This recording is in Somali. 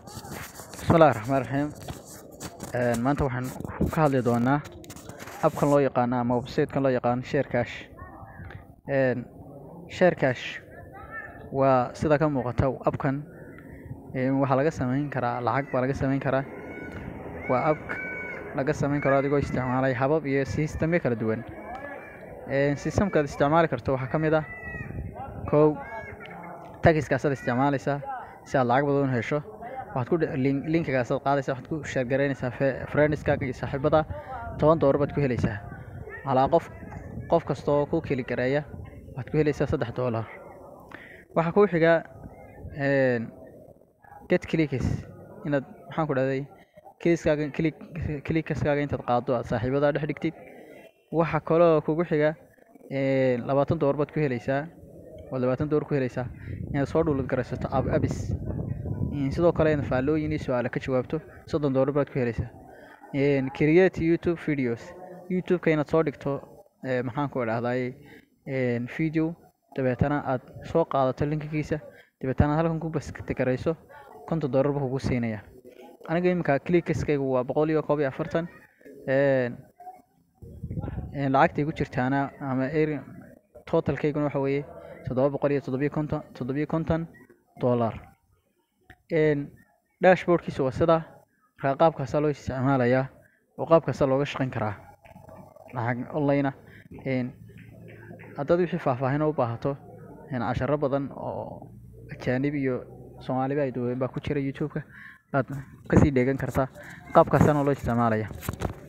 Bismillahi Raxmaani Raxiim. Een maanta waxaan ka hadli doonaa habkan loo yaqaano ama website-kan loo yaqaano Sharecash. Een Sharecash waa sida ka muuqata appkan een waxaa laga sameyn karaa lacag baa laga sameyn karaa. Waa app laga sameyn karo adigoo isticmaalaya habab iyo system kala duwan. Een system ka aad isticmaali karto waxaa ka mid ah kow tagis-kaas aad isticmaalaysaa si aad lacag badan u hesho. Waxaad ku link linkigaas aad qaadaysaa waxaad ku share gareynaysaa friends-kaaga iyo saaxiibada toban doolar baad ku helaysaa. Calaa qof qof kasta oo ku kili gareeya waxaad ku helaysaa saddex doolar. Waxaa kuu xiga een get clicks inaad maxaan ku dhahday clicks-kaaga click clicks-kaaga intaad qaado aad saaxiibada dhex dhigtid. Waxaa kaloo kugu xiga een labaatan doolar baad ku helaysaa oo labaatan doolar ku helaysaa inaad soo download gareysato app apps. Sidoo kale inaad faallooyin iyo su'aalo ka jawaabto soddon doolar baad ku helaysaa. Een create YouTube videos YouTube-ka inaad soo dhigto ee maxaan ku dhahday een video dabeetana aad soo qaadato linkigiisa dabeetana halkan ku paste gareyso konton doolar buu kugu siinayaa. Aniga iminka clicks-kaygu waa boqol iyo kow iyo afartan. Een een lacagta igu jirtaana ama earn total-kayguna waxa weeye toddoba boqol iyo toddoba iyo konton toddoba iyo konton doolar. Een dashboard-kiisa waa sidaa marka qaabkaas loo isticmaalayaa oo qaabkaas looga shaqeyn karaa lacag online ah. Een haddaad wixii faahfaahin u baahato een casharo badan oo ajaanib iyo Soomaaliba ay duubeen baa ku jira YouTube-ka aad ka sii dheegan kartaa qaabkaasna loo isticmaalaya.